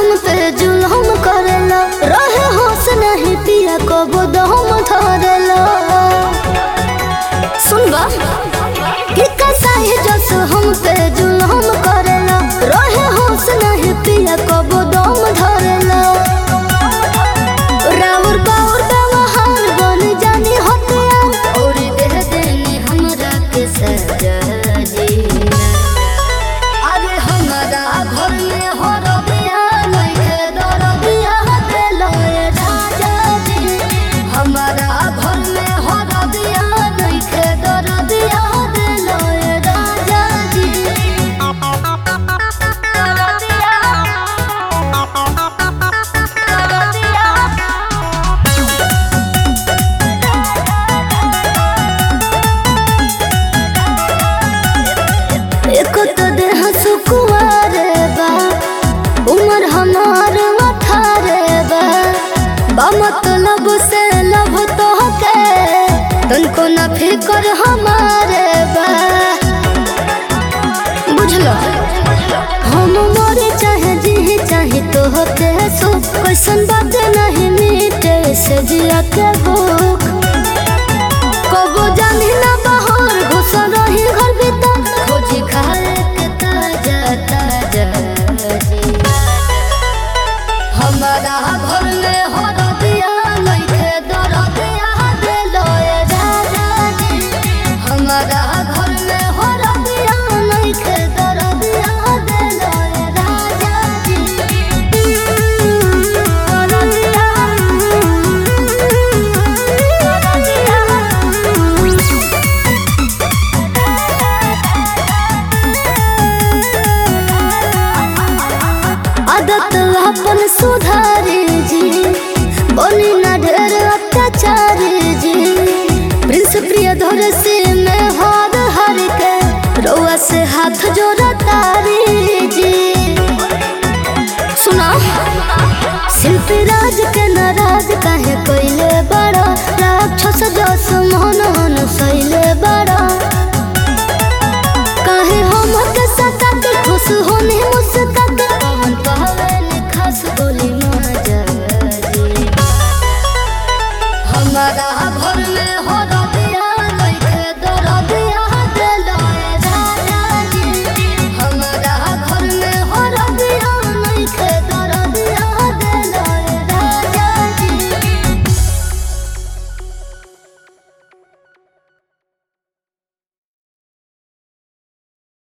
हम पे जुल्म करेला रहे होश नहीं पिया कबो दम धरेला सुनबा कि कसाई जस हम पे जुल्म करेला रहे होश नहीं पिया कबो दम धरेला राउर बाउर व्यवहार बन जानी हटिया और देह देनी हमरा के सजा जीना अरे हमारा घर में हो रबिया लइके दरबिया देलो ए राजा जी हमारा घर में हो रबिया लइके दरबिया देलो ए राजा जी दरबिया एक तो देह सुकुआरे बा उमर हमार अठारे बा बा मतलब से लब तो के तनको न फिकर हमारे बा बुझलो हम मरे चाहे जी चाहे तो होते सो कैसन बात नहीं मीटे से जिया के भूख कबो जानी ना बहर घुस रही घर भीतर खोजी खाए के ताजा ताजा जी हमारा घर में हो रबिया लइके दरबिया देलो ए राजा जी हमारा घर में हो रबिया लइके दरबिया देलो ए राजा जी आदत अपन सुधारे जी बनी ना ढेर अत्याचारी जी प्रिंस प्रिय धर से मैं हार हर के रउआ से हाथ जोड़ा तारी जी सुना शिल्पी राज के नाराज काहे कोइले बड़ा राक्षस जस मोहन सैले बड़ा